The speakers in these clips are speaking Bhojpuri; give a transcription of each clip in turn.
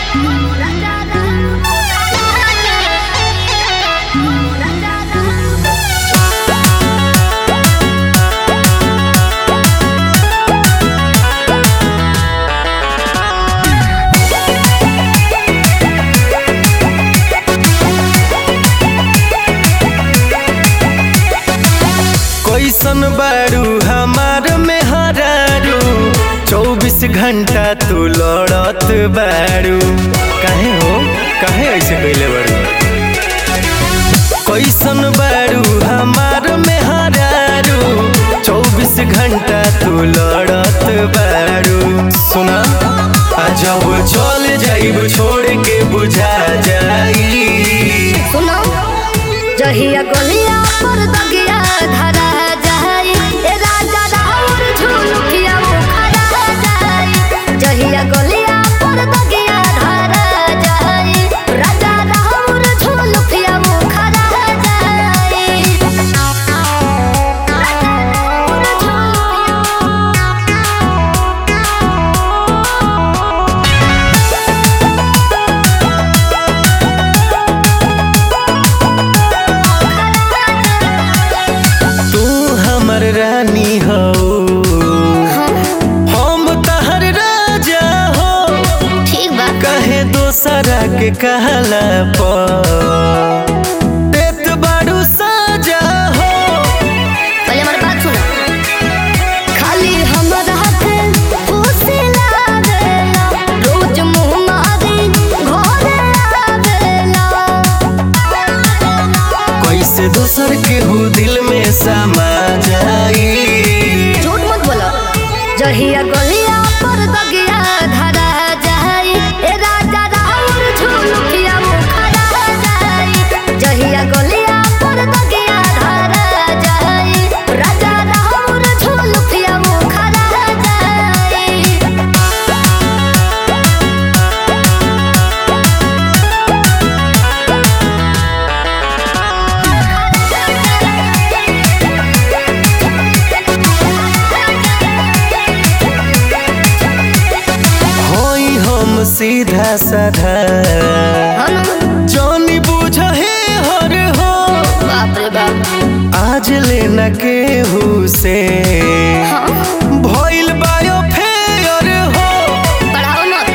कैसन बारू हमार में हरारू चौबीस घंटा तू लड़त बारू काहे हो काहे ऐसे कैले बारू कैसन बारू हमार में हरारू चौबीस घंटा तू लड़त बारू सुना आ जब चल जाइब छोड़ के बुझा जाई सुनो जहिया गलिया पर दगिया धरा जाई ए राजा राउर झुलुकिया मुखरा जाई जहिया गलिया पर दगिया धरा जाई राजा राउर झुलुकिया मुखरा जाई राजा राउर झुलुकिया तू हमर रानी हो हम तहर राजा हो ठीक बा कहे दोसरा के कहला पर देत बारू साजा हो पहले हमारी बात सुनो खाली हमरा के खुशी लागेला रोज मुंह मारी घरे आवेला कैसे दोसर के हो दिल में समा जाई झूठ मत बोलो जहिया गलिया पर दगिया धरा जाई ए राजा राउर झुलुकिया मुखरा जाई जहिया गलिया पर दगिया धरा जाई राजा राउर झुलुकिया मुखरा जाई होई हम सीधा साधा हम जानी बुझ हे हर हो बाप रे बाप आज लेना केहू से भइल बायो फेयर हो पढ़ाओ मत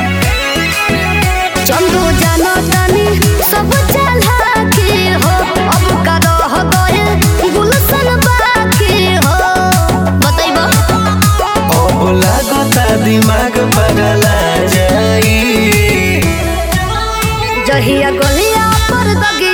चंदू जानो तानी सब चला के हो अब का रह गए गुलशन बाकी हो बतैबो अब लागता दिमाग बदला जाई जहिया गलिया पर दगिया